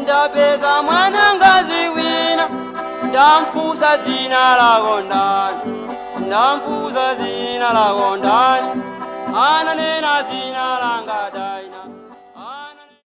ndapeza mwanangazi wina ndamfusa zina lako ndani ndamfusa zina lako ndani ananena zina langa daina